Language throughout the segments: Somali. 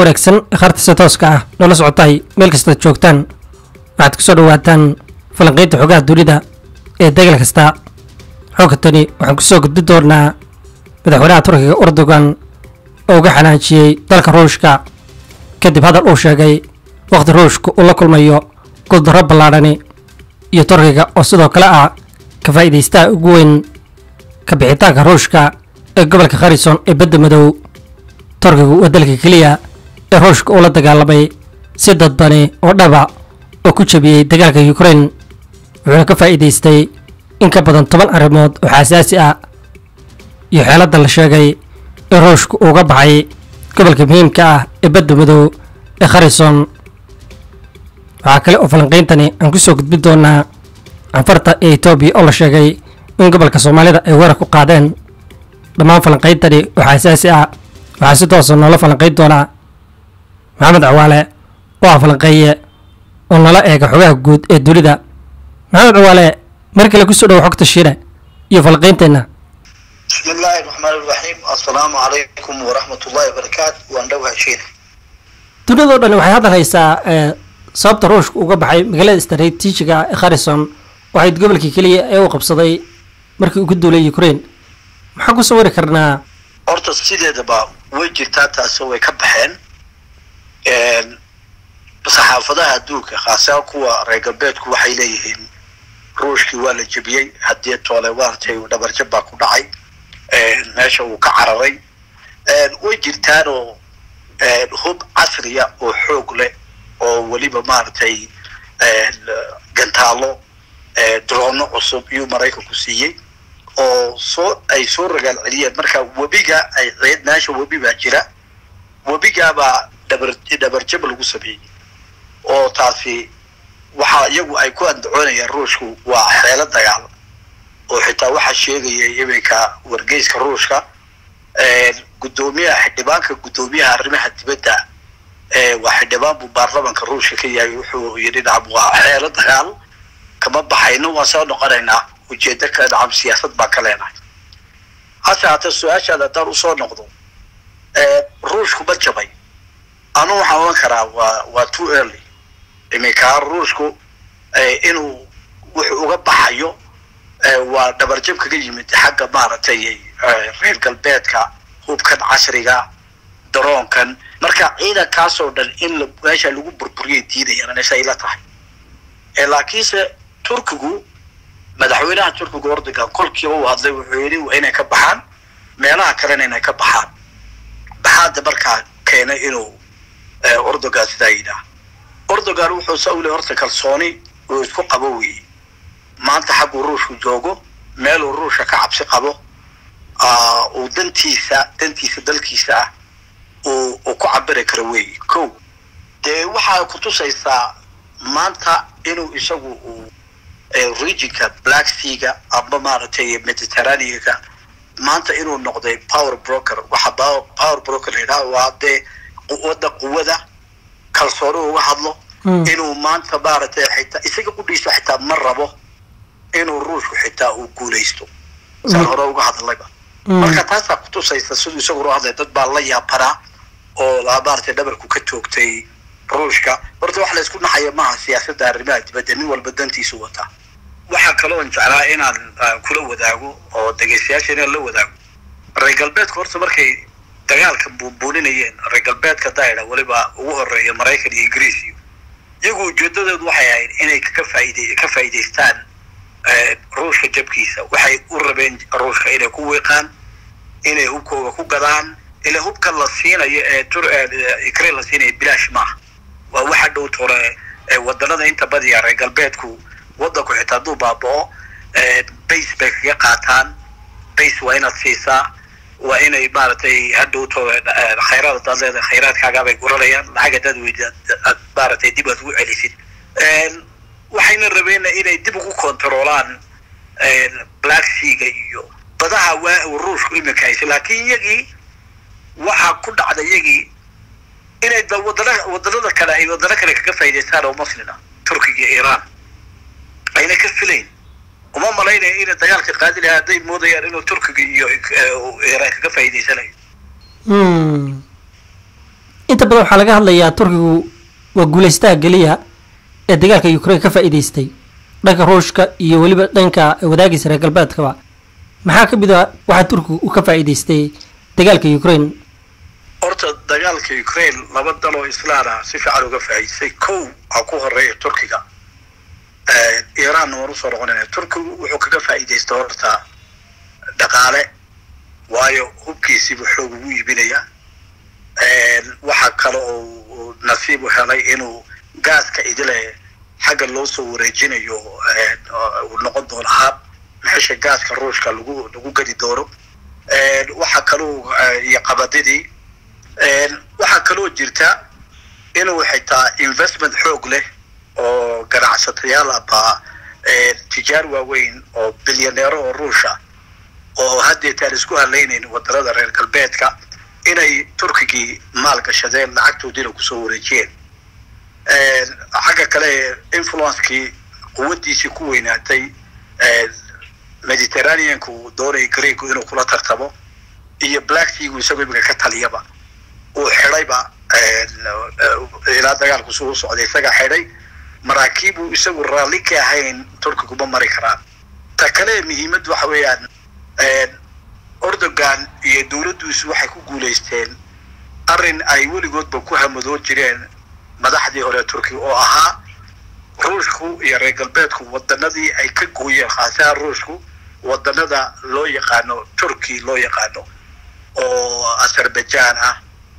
wanaagsan khaartiisa tooska ah noola socotahay meel kastaad joogtaan waxaad ku soo dhawaataan falanqaynta xogaha dunida ee degal kasta xogka tani waxaan kusoo gudbi doonaa madaxweynaha turkiga erdogan oo uga xanaajiyey dalka ruushka kadib hadal uu sheegay wakhti ruushka uu la kulmayo guuldarro ballaadhani iyo turkiga oo sidoo kale ah ka faa'iidaystaha ugu weyn ka bixitaanka ruushka ee gobolka kharison ee badda madow turkigu waa dalka keliya ee ruushka uu la dagaalamay si dadbani oo dhaba oo ku jabiyey dagaalka ukrain wuxuuna ka faa'iidaystay in ka badan toban arrimood oo xasaasi ah iyo xeeladda la sheegay in ruushka uuga baxay gobolka muhiimka ah ee badda madow ee kharison waxaa kale oo falanqayntani aan ku soo gudbin doonaa canfarta ee etoobiya oo la sheegay in gobolka soomaalida ay weerar ku qaadeen dhammaan falanqayntani oo xasaasi ah waxaa si toosa noola falanqayn doonaa maxamed cawaale oo ah falanqeeye oo nala eega xogaha guud ee dunida maxamed cawaale mar kale kusoo dhawo xogta shiine iyo falanqaynteenna bismi illaahi raxmaan iraxiim assalaamu calaykum waraxmat ullahi wabarakaatu waan dhowha shiine dunidao dhan waxay hadal haysaa sababta ruushka uga baxay magaalada istaraatiijiga ee kharison waxayd gobolkii keliya ee uu qabsaday markii uu ku duulay ukrain maxaan ku sawiri karnaa horta sideedaba way jirtaa taasoo way ka baxeen saxaafadaha adduunka khaasaa kuwa reer galbeedku waxay leeyihiin ruushkii waa la jebiyey haddii toole maaragtay dhabarjab baa ku dhacay meesha uu ka cararay way jirtaanoo hub casriya oo xoog leh oo weliba maaragtay gantaalo droono cusub iyuu maraykanku siiyey oo soo ay soo ragaal celiyeen marka webiga ay ciid meesha webi baa jira webigaabaa dhabar dhabarjab lagu sameeyey oo taasi waxa iyagu ay ku andacoonayaan ruushku waa xeelo dagaal oo xitaa waxaa sheegaya iminka wargeyska ruushka guddoomiyaha xildhibaanka guddoomiyaha arrimaha dibadda waa xildhibaan buu baarlamanka ruushka ka yahay wuxuu yidhi nacam waa xeelo dagaal kama baxayno waan soo noqonaynaa ujeedo kale nacam siyaasad baan ka leenahay hase haatee su-aashaada haddaan usoo noqdo ruushku ma jabay anu waxaan oran karaa waa waa too early iminkaa ruushku inuu wuxuu uga baxayo waa dhabarjab kaga yimid xagga maaragtay reer galbeedka hubkan casriga daroonkan marka ciidankaasoo dhan in meesha lagu burburiyay diidayaan say la tahay laakiinse turkigu madaxweynaha turkiga ordogan kolkiiba uu hadlay wuxuu yidhi waa inay ka baxaan meelaha kalena inay ka baxaan baxaada markaa keenay inuu ordogan sidaa yidhaah ordogan wuxuu sawle horta kalsooni uu isku qabo weeye maanta xagguu ruushku joogo meeluu ruushka ka cabsi qabo uu dantiisa dantiisa dalkiisa ah uu uu ku cabiri karo weeye ko dee waxaa kutusaysaa maanta inuu isagu uu regionka black seaga amba maaragtay mediterraneanka maanta inuu noqday power broker waxa power broker la yidhaha waa dee wadda quwada kalsooni uga hadlo inuu maanta maaragtay xitaa isaga qudhiisa xitaa ma rabo inuu ruushku xitaa uu guulaysto saan hore uga hadlayba marka taasaa kutusaysa siduu isagu uro hadlay dad baa la yaabanaa oo maaragtay dhabarku ka toogtay ruushka horta wax laysku naxaya maaha siyaasadda arrimaha dibadda nin walba dantiisu wataa waxaa kaloon jeclaa inaan kula wadaago oo dhegaystayaasha inaan la wadaago reer galbeedka horta markay dagaalka buunbuuninayeen reer galbeedka daydha weliba ugu horeeya maraykan iyo ingiriis iyo iyagu ujeedadoodu waxay ahayd inay ka faaid ka faa'iidaystaan ruushka jabkiisa waxay u rabeen ruushka inay ku wiiqaan inay hubkooga ku gadaan ila hubka la siinayo ee ukraine la siinayo bilaash maaha waa waxa dhow tore wadanada inta badiya reer galbeedku wadanku xitaa hadduu baabao base bay kaga qaataan base waa inaad siisaa waa inay maaragtay hadhow tore khayraad hadaad leedahay khayraadkaagaabay guranayaan lacag hadaad weyda aad maaragtay dib aad ugu celisid waxayna rabeen inay dib ugu controolaan black seaga iyo badaha waa ruushku iminka haysa laakiin iyagii waxaa ku dhacda iyagii inay wadana wadanada kale ay wadano kale kaga faa'idaystaan oo muslina turkiga iyo iiraan ayna ka filayn uma malaynaya inay dagaalka qaadi lahaa hadday moodayaan inuu turkiga iyo iiraan kaga faa'iidaysanayo inta badan waxaa laga hadlayaa turkigu waa guulaystaha keliya ee dagaalka ukraine ka faa'iidaystay dhanka ruushka iyo weliba dhanka wadaagiisa reer galbeedkaba maxaa ka mid a waxaa turkigu uu ka faa'iidaystay dagaalka ukraine horta dagaalka ukraine laba daloo islaana si fiican uga faa'iidaystay kow aa ku horeeya turkiga iiraanna waan usoo noqonayna turkigu wuxuu kaga faa'iidaystay horta dhaqaale waayo hubkiisiibuu xoog ugu iibinayaa waxaa kale oo nasiib u helay inuu gaaska idile xagga loo soo wareejinayo uu noqon doono hab meesha gaaska ruushka lagu lagu gedi doono waxaa kaloo iyo qabadidii waxaa kaloo jirta inuu xitaa investment xoog leh oo ganacsatayaal aba tijaar waaweyn oo bilyaneero oo ruusha oo haddeetaan isku halaynayn wadanada reer galbeedka inay turkigii maal gashadeen lacagtoodiina kusoo wareejiyeen xagga kale influencekii quwaddiisii ku weynaatay mediterraneanka uu doonayay greegu inuu kula tartamo iyo black seagu isagoo imika ka taliyaba uu xidhayba ilaa dagaalku suu u socday isagaa xidhay maraakiibuu isagu raalli ka ahayn turkigu ma mari karaan ta kale muhiimad waxa weeyaan ordogan iyo dowladdiisu waxay ku guulaysteen arrin ay weligoodba ku hamadoo jireen madaxdii hore turkiga oo ahaa ruushku iyo reer galbeedku wadanadii ay ka gooyeen khaasahaan ruushku wadanada loo yaqaano turki loo yaqaano oo azerbaijan ah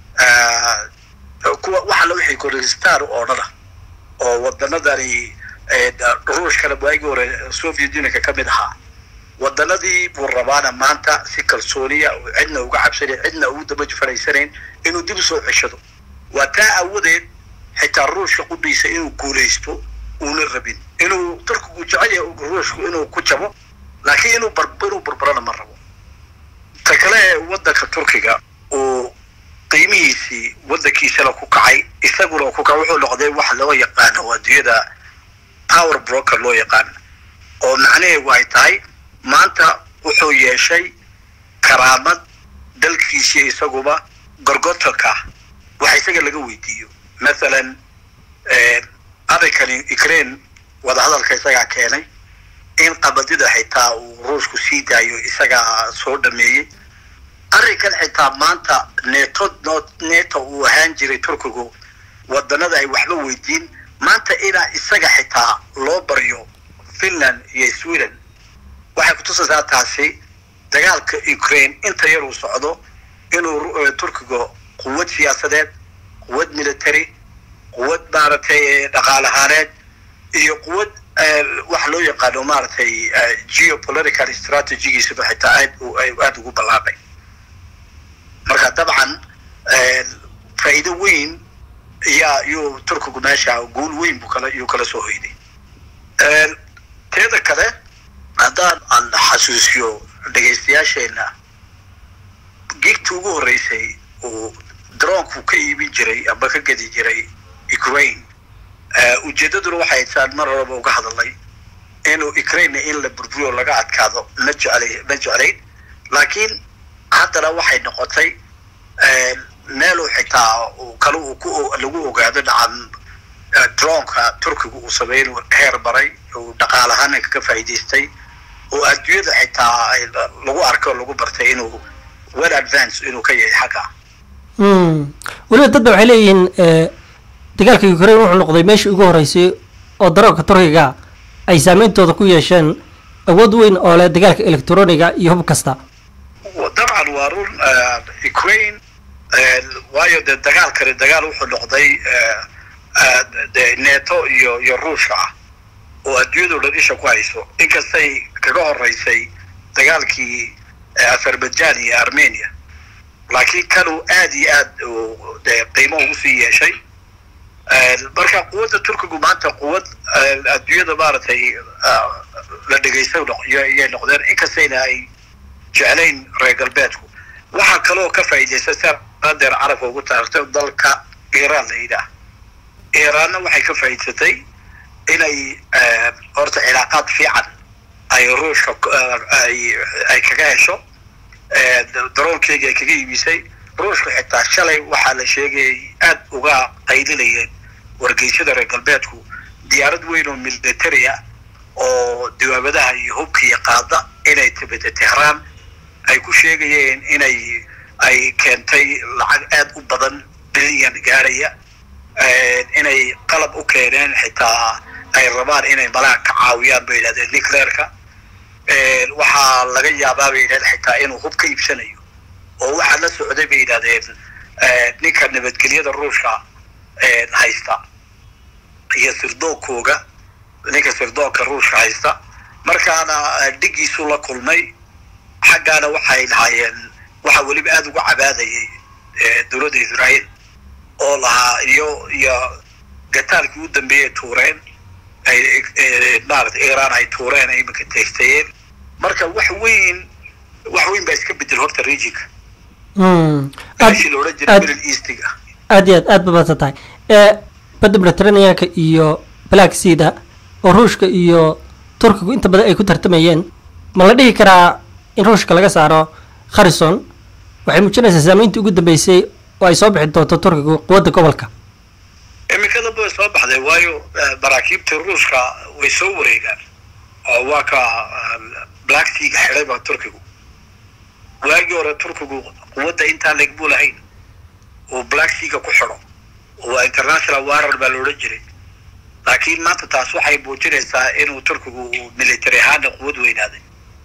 kuwa waxa la wixii kurdistan oo dhan ah oo wadanadani ruushkana waagii hore soviet unionka ka mid ahaa wadanadii buu rabaana maanta si kalsooniya cidna uga cabsanayn cidna ugu daba faraysanayn inuu dib usoo ceshado waa taa awadeed xitaa ruushka qudhiisa inuu guulaysto uuna rabin inuu turkigu jecel yahay ruushku inuu ku jabo laakiin inuu bar inuu barbarana ma rabo ta kale wadanka turkiga uu qiimihiisii wadankiisana ku kacay isaguna ku kacay wuxuu noqday wax loo yaqaano adduunyada power broker loo yaqaan oo macnaheedu ay tahay maanta wuxuu yeeshay karaamad dalkiisii isaguba gorgotanka waxa isaga laga weydiiyo mathalan arrinkani ukraine wadahadalka isagaa keenay in qabadida xitaa uu ruushku sii daayo isagaa soo dhameeyey arrinkan xitaa maanta neeto neto uu ahaan jiray turkigu wadanada ay waxba weydiin maanta inaa isaga xitaa loo baryo finland iyo sweden waxay kutusaysaa taasi dagaalka ukraine inta yar uu socdo inuu turkiga quwad siyaasadeed quwad military quwad maaragtay dhaqaalahaaneed iyo quwad wax loo yaqaano maaragtay geopolitical strategigiisaba xitaa aad aada ugu ballaaqay marka dabcan faa'iido weyn yaa yuu turkigu meesha guul weyn buu kala yuu kala soo hoyday teeda kale haddaan aan xasuusiyo dhegaystayaasheena gigta ugu horreysay uu droonku ka iibin jiray amba ka gedi jiray ukraine ujeeddaduna waxay saan mar horeba uga hadalnay inuu ukraine in la burburiyo laga adkaado ma jeclay ma jeclayn laakiin haddana waxay noqotay meeluu xitaa kale uu ku lagu ogaado dhacan dronka turkigu uu sameeyey inuu heer maray uu dhaqaalahaana kaga faa'iidaystay oo adduunyada xitaa lagu arkay oo lagu bartay inuu well advance inuu ka yahay xagga weliba dad ba waxay leeyihiin dagaalka ukraine wuxuu noqday meeshii ugu horreysay oo daroogka turkiga ay saameyntooda ku yeesheen awood weyn oo leh dagaalka electroniga iyo hub kasta dabcan waa run ukraine waayo dee dagaalkani dagaal wuxuu noqday de neto iyo iyo ruushka ah oo adduunyadao dhan isha ku hayso inkastay kaga horeysay dagaalkii azerbaijan iyo armenia laakiin kanuu aad iyo aad de qiimo ugu sii yeeshay marka quwadda turkigu maanta quwad adduunyada maaragtay la dhegaysta yay noqdeen inkastayna ay jeclayn reer galbeedku waxaa kaloo ka faa'iidaysta si adeer carabka ugu taartay dalka iiraan la yidhaah iiraanna waxay ka faa'iidsatay inay horta cilaaqaad fiican ay ruushka ay kaga hesho daroonkeygii ay kaga iibisay ruushka xitaa shalay waxaa la sheegayay aad uga qaylinayeen wargeysyada reer galbeedku diyaarad weyn oo military ah oo dawaabadaha iyo hubkiiyo qaada inay timida tehraan ay ku sheegayeen inay ay keentay lacag aad u badan bilyan gaaraya inay qalab u keeneen xitaa ay rabaan inay malaha ka caawiyaan bay yidhahdeen nucleerka waxaa laga yaabaa bay yidhahdeen xitaa inuu hub ka iibsanayo oo waxaa la socday bay yidhahdeen ninka nabadgelyada ruushka haysta iyo sirdoonkooga ninka sirdoonka ruushka haysta markaana dhigiisuu la kulmay xaggaana waxay lahaayeen waxaa weliba aada uga cabaadayay dowladda israael oo lahaa iyo iyo gataalkii u dambeeyay tuureen ay maarata iran ay tuureen ay iminka teystayeen marka wax weyn wax weyn baa iska bedel horta regionka meeshii la odhan jiray middle eastiga aad iyo aad aad ba badsan tahay badda mediterraneanka iyo black seada oo ruushka iyo turkigu inta badan ay ku tartamayeen ma la dhihi karaa in ruushka laga saaro kharrison waxay muujinaysaa saameyntii ugu dambeysay oo ay soo bixi doonto turkigu quwadda gobolka imikadaba way soo baxday waayo maraakiibtii ruushka way soo wareegaan oo waa ka black seaga xidhay baa turkigu waagii hore turkigu quwadda intaa legbu lahayn uu black seaga ku xidho waa international warar baa la odhan jiray laakiin maanta taas waxay muujinaysaa inuu turkigu military ahaana quwad weynaaday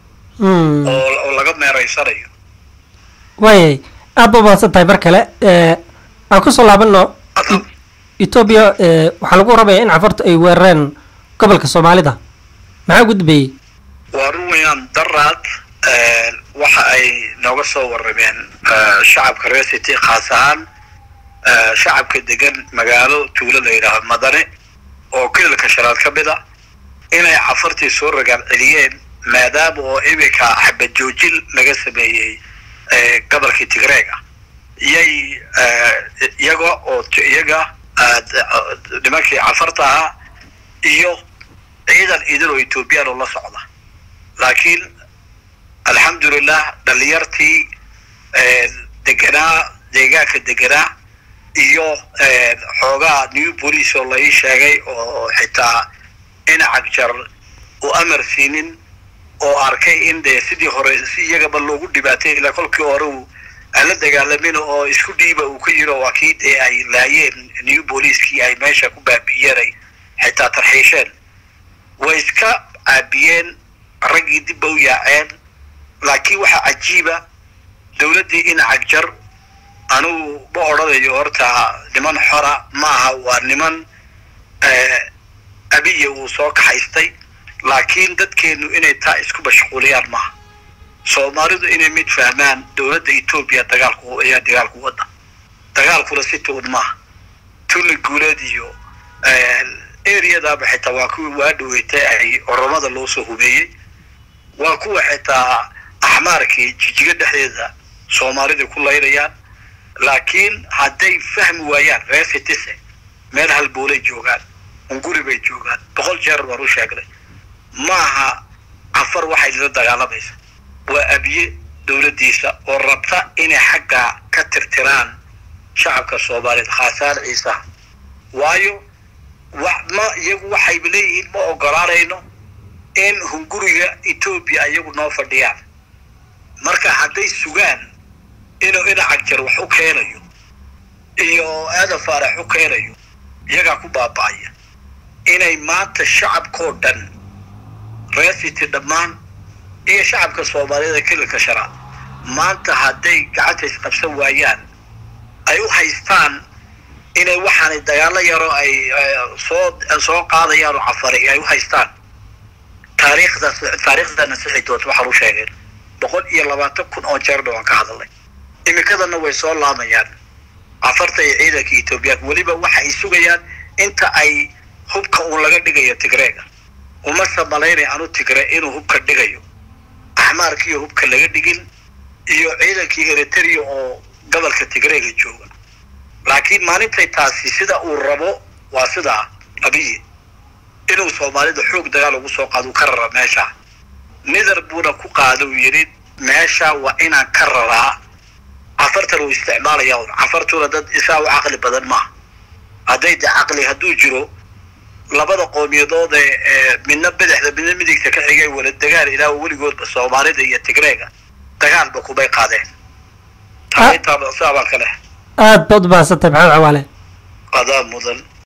oo laga meereysanayo waayay aad ba mahadsan tahay mar kale aan kusoo laabano etoobiya waxaa lagu rabaya in cafartu ay weerareen gobolka soomaalida maxaa ugu dambeeyey waa run weynaan daraad waxa ay nooga soo warrameen shacabka reer city khaas ahaan shacabka degan magaalo tuulo la yidhaaho madane oo kelilka shanaad ka mid a inay cafartii soo ragaan celiyeen maadaama oo iminka xabad joojin laga sameeyey gobolkii tigreega iyay iyaga oo iyaga nimankii cafarta ahaa iyo ciidan idin oo ethoobiyan oo la socda laakiin alxamdulilah dhalinyartii deganaa deegaanka deganaa iyo xoogaa new police oo la ii sheegay oo xitaa inacag jar u amar siinin oo arkay in dee sidii hore si iyagaba loogu dhibaatay ilaa kolkii hore uu aan la dagaalamin oo isku dhiiba uu ka yiro waa kii dee ay laayeen new booliiskii ay meesha ku baabi'iyeen ay xitaa tarxiisheen way iska caabiyeen raggii dibba u yaaceen laakiin waxaa cajiiba dowladdii inacag jar anugu ma odhanayo horta niman xora maaha waa niman abiya uu soo kaxaystay laakiin dadkeenu inay taa isku mashquuliyaan maaha soomaalidu inay mid fahmaan dowladda etoobiya dagaalku ayaa dagaalku wadda dagaalkuna si tuun maaha tuni guuleed iyo areadaaba xitaa waa kuwii waa dhaweetay ay oromada loo soo hubeeyey waa kuwa xitaa axmaarkii jijiga dhexdeeda soomaalida ku laynayaan laakiin hadday fahmi waayaan reer citise meel halboolay joogaan unguri bay joogaan boqol jeer baan u sheegnay maaha cafar waxay lala dagaalamaysa waa abiye dowladdiisa oo rabta inay xagga ka tirtiraan shacabka soomaaliyeed khaasaan ciisaha waayo wa ma iyagu waxayba leeyihiin ma ogolaanayno in hunguriga etoobiya iyagu noo fadhiyaan marka hadday sugaan inuu inacag jar wax u keenayo iyo aadan faarax u keenayo iyagaa ku baaba'aya inay maanta shacabkoo dhan reer city dhammaan iyo shacabka soomaaliyeed kelilka shanaad maanta hadday gacanta isqabsan waayaan ay u haystaan inay waxaanay dagaalo yaro ay soo soo qaadayaan oo cafari ay u haystaan taariikhdaas taariikhdana sixi doonta waxaan u sheegeen boqol iyo labaatan kun oo jeerna waan ka hadalnay imikadana way soo laamayaan cafarta iyo ciidanka etoobiyaanka weliba waxa ay sugayaan inta ay hubka uun laga dhigayo tigreega umase malaynay anu tigre inuu hubka dhigayo axmaarkiiyo hubka laga dhigin iyo ciidankii eritrea oo gobolka tigreega jooga laakiin maalintay taasi sida uu rabo waa sidaa abiyi inuu soomaalida xoog dagaal ugu soo qaado uu ka rara meesha nither buuna ku qaada uu yidhi meesha waa inaan ka raraa cafar cafartan uu isticmaalaya un cafartuna dad isaa u caqli badan maaha hadday de caqli hadduu jiro labada qoomiyadood ee ee midna bidixda midna midigta ka xigay wala dagaal ilaa weligoodba soomaalida iyo tigreega dagaalba kumay qaadeen Ah. taintaaba saabaan ka leh aad baad u mahadsantahay maxamed cawaale adaa mudan